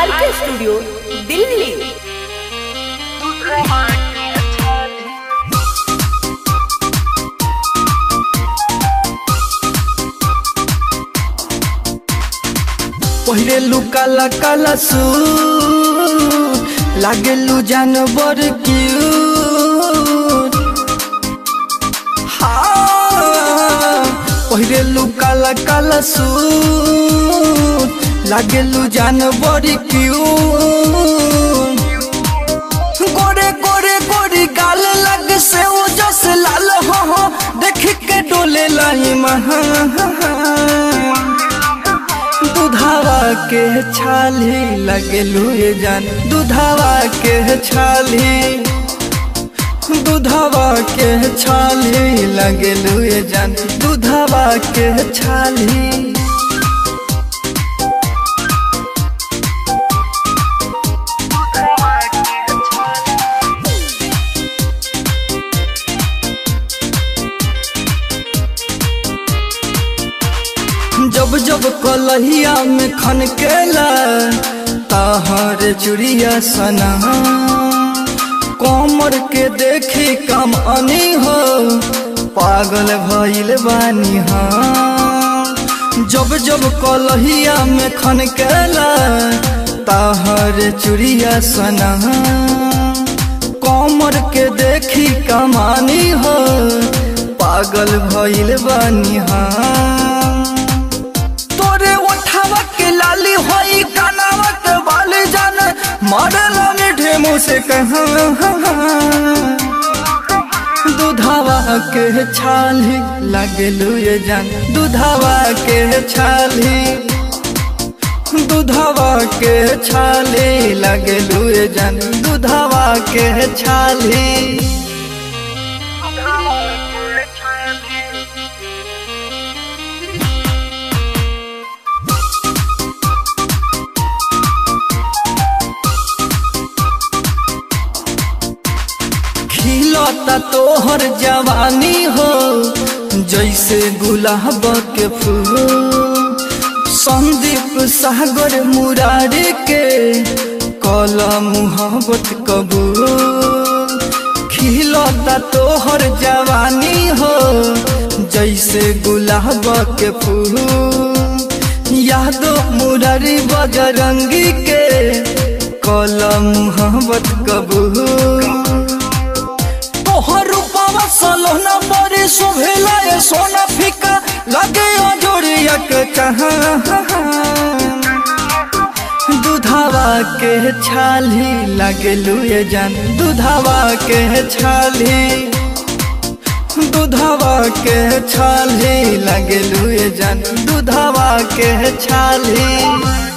आर के स्टूडियो दिल्ली पहिले लू काला काला सू लागेलू जानवर क्यूट हाँ पहिले लू काला काला सू लागेलू जानवर क्यूट गोरे गोरे गोरी गाल लग से वो जस लाल हो हो देख के डोले लाई महा दुधावा के छाली लगेलू ये जान दुधावा के छाली दुधावा के छाली लगेलू ये जान दुधावा के छाली जब जब कलहिया में खनकेला तहर चुड़िया सना कमर के देखी कम अनी हो पागल भइल बानी हाँ जब जब कलहिया में खनकेला तहर चुड़िया सना कमर के देखी कमानी हो पागल भइल बानी हाँ तोरे उठावा के लाली होई कानावा के बाल जान मरला मीठे मुँह से कहा दुधावा के छाली लगलू ये जान दुधावा के छाली दुधावा के छाली लगलू ये जान दुधावा के छाली खिलता तोहर जवानी हो जैसे गुलाब के फूल संदीप सागर मुरारी के कला मुहब्बत कबूल खिलता तोहर जवानी हो जैसे गुलाब के फूल यादो मुरारी बजरंगी के कला मुहब्बत कबूल तोहर रूपावा सलोना बड़ी शोभेला ये सोना फीका लगे जोड़िया के कहा दुधावा के छाली लगलू ये जान दुधावा के छाली दुधावा के छाली लगलू ये जान दुधावा के छाली